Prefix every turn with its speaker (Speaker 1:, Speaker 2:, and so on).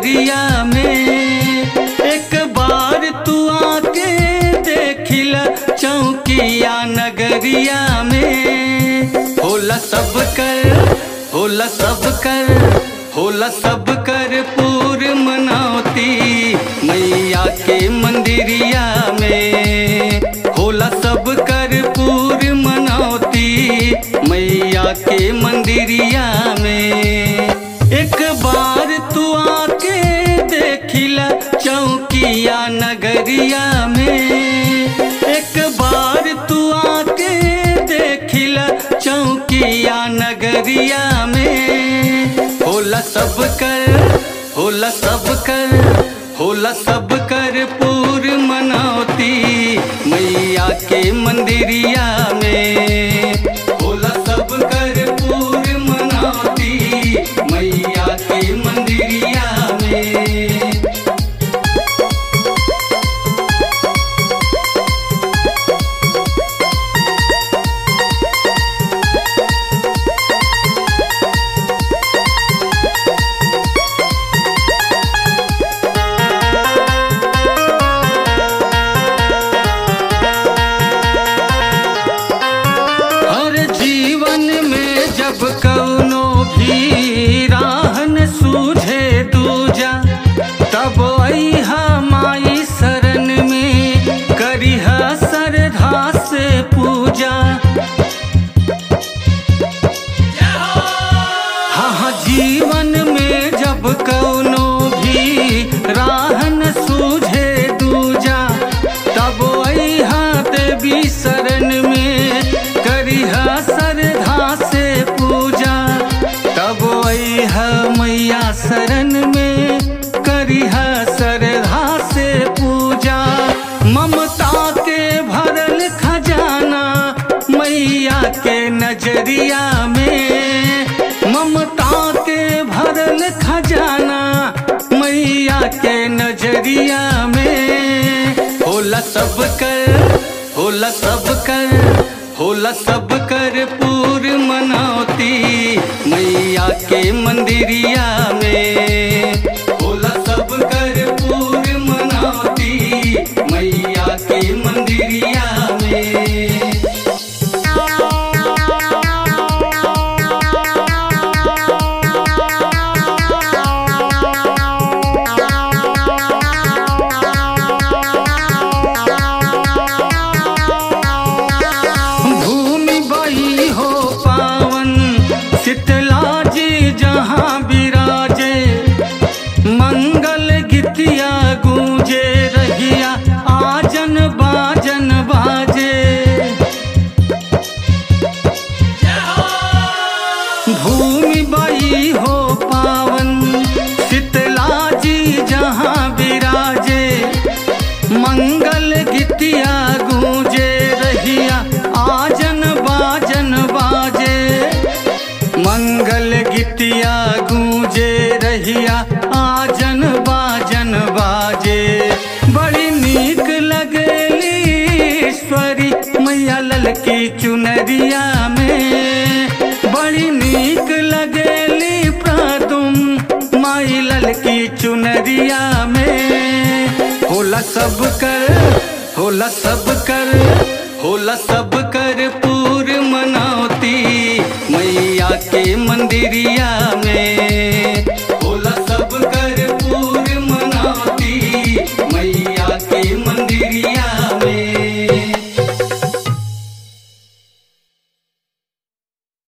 Speaker 1: नगरिया में एक बार तू आके देखिला चौकिया नगरिया में होला सब कर होला सब कर होला सब कर पूर मनावती मैया के मंदिरिया में होला सब कर पूर मनावती मैया के मंदिरिया में एक बार तू आके देखिला चौकिया नगरिया में एक बार तू आके देखिला चौकिया नगरिया में होला सब कर होला सब कर होला सब कर पूर मनावती मैया के मंदिरिया में होला सब कर पूर मनावती मैया के मंदिरिया में हर जीवन में जब कौनो भी राहन सूझे दूजा तब अहा माई शरण में करिहा श्रद्धा से पूजा हाँ हाँ जीवन में जब कौनो भी राहन सूझे दूजा तब अहा देवी शरण में करिहा श्रद्धा से पूजा तब अहा मैया शरण में करिहा श्रद्धा से पूजा ममता के भरल खजाना मैया के नजरिया में ममता के भरल खजाना मैया के नजरिया में होला सब कर होला सब कर होला सब कर पूर मनावती मैया के मंदिरिया में होला सब कर पूर मनावती मैया के मंदिरिया में भूमि बही हो पावन शीतला जी जहाँ विराजे मंगल गीतिया गूंजे रहिया आजन बाजन बाजे भूमि बही हो पावन शीतला जी जहाँ विराजे मंगल गीतिया गूंजे रहिया आजन बाजन बाजे मंगल गीतिया गूंजे रहिया आजन बाजन बाजे बड़ी नीक लगेली ईश्वरी मैया ललकी चुनरिया में बड़ी नीक लगेली प्रातुम माई ललकी चुनरिया में होला सब कर होला सब कर होला सब कर पूर मनावती मैया के मंदिरिया में